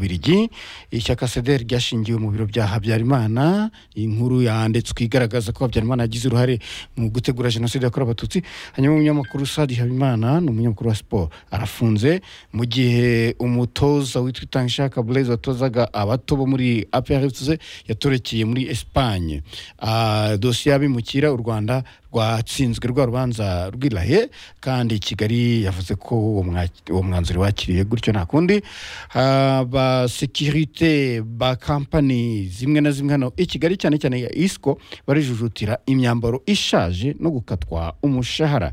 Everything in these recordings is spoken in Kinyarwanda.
bubiligi ishyaka sederi ryashingiwe mu biro bya habyarimana inkuru yanditswe igaragaza ko habyarimana yagize uruhare mu gutegura jenoside yakorewe abatutsi hanyuma umunyamakuru sadi habimana ni umunyamakuru wa siporo arafunze mu gihe umutoza witwa itangishaka burezi watozaga abato bo muri aprfc yatorekeye muri esipanye Ah, dosiye y'abimukira u rwanda rwatsinzwe rwa rubanza rwirahe kandi kigali yavuze ko uwo mwaki- uwo mwanzuro wakiriye gutyo nta kundi abasekirite ba kampani zimwe na zimwe hano i kigali cyane cyane ya isiko barijujutira imyambaro ishaje no gukatwa umushahara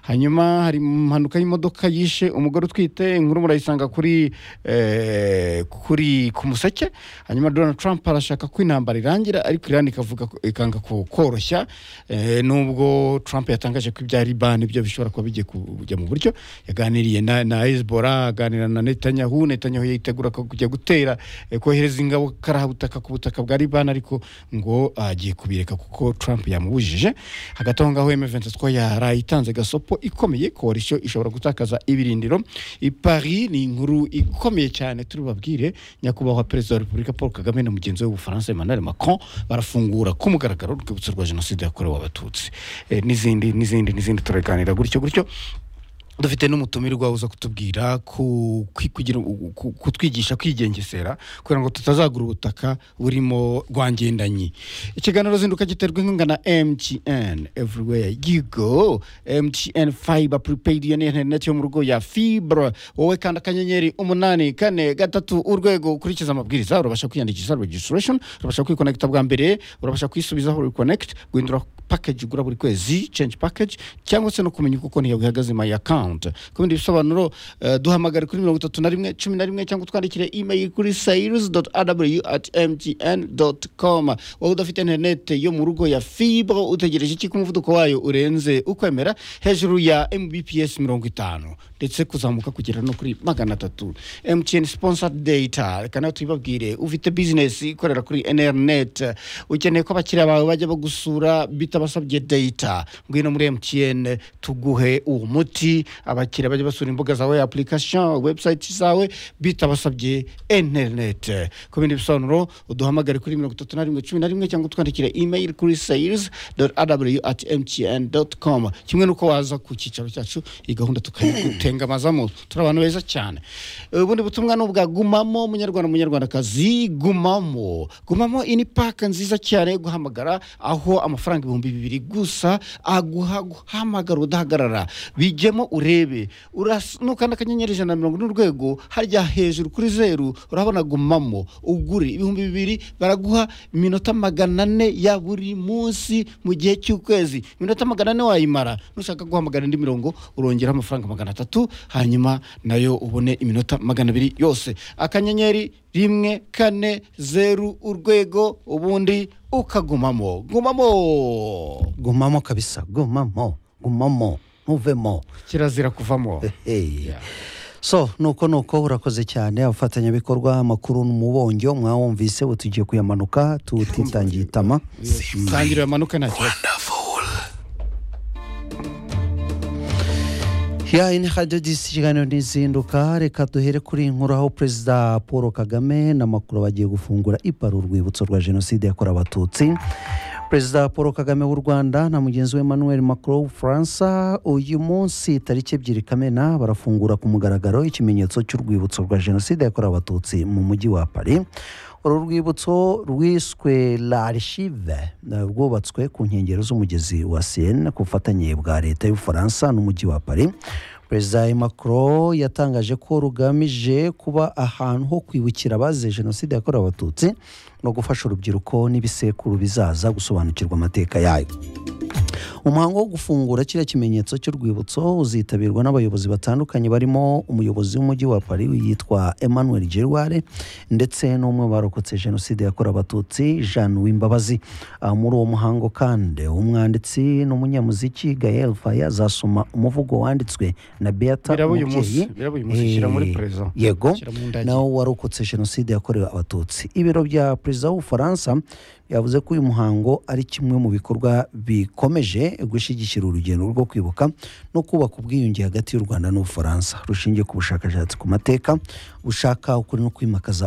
hanyuma hari impanuka y'imodoka yishe umugore utwite inkuru murayisanga kuri eh, kuri ku museke hanyuma donald trump arashaka ko intambara irangira ariko iran ikavuga ko- ikanga ku- koroshya eh, nubwo trump yatangaje ko ibya liban byo bishobora kuba bigiye kujya mu buryo yaganiriye na, na hezbollah aganira na netanyahu netanyahu yitegura ko kujya gutera eh, kohereza ingabo karabutaka ku butaka bwa liban ariko ngo agiye kubireka kuko trump yamubujije hagati aho ngaho M23 ko yaraye itanze gasopo ikomeye koalisiyo ishobora gutakaza ibirindiro i Paris ni inkuru ikomeye cyane turi bubabwire nyakubahwa perezida wa repubulika paul kagame na mugenzi we w'ubufaransa emmanuel macron barafungura ku mugaragaro urwibutso rwa jenoside yakorewe abatutsi Eh, n'izindi n'izindi n'izindi turaganira gutyo gutyo dufite n'umutumirwa uza kutubwira ku- ku- kugira- ku- kutwigisha kwigengesera kugira ngo tutazagura ubutaka burimo rwangendanyi ikiganiro zinduka giterwa inkunga na mtn everywhere you go mtn fiber prepaid iyo ni interineti yo mu rugo ya fibra wowe kanda akanyenyeri umunani kane gatatu urwego ukurikiza amabwiriza urabasha kwiyandikisha registration urabasha kwikonekita bwa mbere urabasha kwisubizaho reconnect guhindura package ugura buri kwezi change package cyangwa se no kumenya uko konti yawe ihagaze my account ku bindi bisobanuro eh, duhamagare kuri mirongo itatu na rimwe cumi na rimwe cyangwa utwandikire email kuri sairus rw at mtn com wowe udafite interinete yo mu rugo ya fibro utegereje iki ko umuvuduko wayo urenze ukwemera hejuru ya mbps mirongo itanu ndetse kuzamuka kugera no kuri magana atatu mtn sponsored data reka nawe tubibabwire ufite business ikorera kuri nrnet ukeneye ko abakiriya bawe bajya bagusura bitabasabye data ngwino muri mtn tuguhe uwo muti abakiriya bajya basura imbuga zawe application website zawe bitabasabye internet ku bindi bisobanuro uduhamagare kuri mirongo itatu na rimwe cumi na rimwe cyangwa utwandikire email kuri sales rw at mtn com kimwe n'uko waza ku cyicaro cyacu iyi gahunda tukayigutengamazamo turi abantu beza cyane ubundi butumwa ni ubwa gumamo munyarwanda munyarwandakazi gumamo gumamo iyi ni paka nziza cyane yo guhamagara aho amafaranga ibihumbi bibiri gusa aguha guhamagara udahagarara bijyemo urebe Uras- nukanda akanyenyeri ijana na mirongo ine urwego harya hejuru kuri zeru urabona gumamo ugure ibihumbi bibiri baraguha iminota magana ane ya buri munsi mu gihe cy'ukwezi iminota magana ane wayimara nushaka guhamagara indi mirongo urongeraho amafaranga magana atatu hanyuma nayo ubone iminota magana abiri yose akanyenyeri rimwe kane zeru urwego ubundi ukagumamo gumamo gumamo kabisa gumamo gumamo ntuvemo kirazira kuvamo Hey. so nuko nuko urakoze cyane abafatanyabikorwa amakuru n'umubongyo mwawumvise ubu tugiye kuyamanuka tutitangiye itama tangirira amanuka nta kibazo ya ini hadiyo disi ikiganiro ntizinduka reka duhere kuri iyi nkuru aho perezida paul kagame na makuru bagiye gufungura ipara urwibutso rwa jenoside yakorewe abatutsi perezida paul kagame w'u rwanda na mugenzi we emmanuel macron w'ubufaransa uyu munsi tariki ebyiri kamena barafungura ku mugaragaro ikimenyetso cy'urwibutso rwa jenoside yakorewe abatutsi mu mujyi wa paris uru rwibutso rwiswe l'archive eh, rwubatswe ku nkengero z'umugezi wa seine ku bufatanye bwa leta y'ubufaransa n'umujyi wa paris perezida macron yatangaje ko rugamije kuba ahantu ho kwibukira abazize jenoside yakorewe abatutsi no gufasha urubyiruko n'ibisekuru bizaza gusobanukirwa amateka yayo umuhango wo gufungura kiriya kimenyetso cy'urwibutso uzitabirwa n'abayobozi batandukanye barimo umuyobozi w'umujyi wa paris yitwa emmanuel gerware ndetse n'umwe mu barokotse jenoside yakorewe abatutsi jean wimbabazi Ah, muri uwo muhango kandi umwanditsi n'umunyamuziki gael faya azasoma umuvugo wanditswe na beata biraba uyu munsi umubyeyi biraba uyu munsi shyira muri Eh, perezida yego shyira mu ndagi nawo warokotse jenoside yakorewe abatutsi ibiro bya perezida w'ubufaransa yavuze ko uyu muhango ari kimwe mu bikorwa bikomeje bugamije gushyigikira urugendo rwo kwibuka no kubaka ubwiyunge hagati y'u rwanda n'ubufaransa rushingiye ku bushakashatsi ku mateka bushaka ukuri no kwimakaza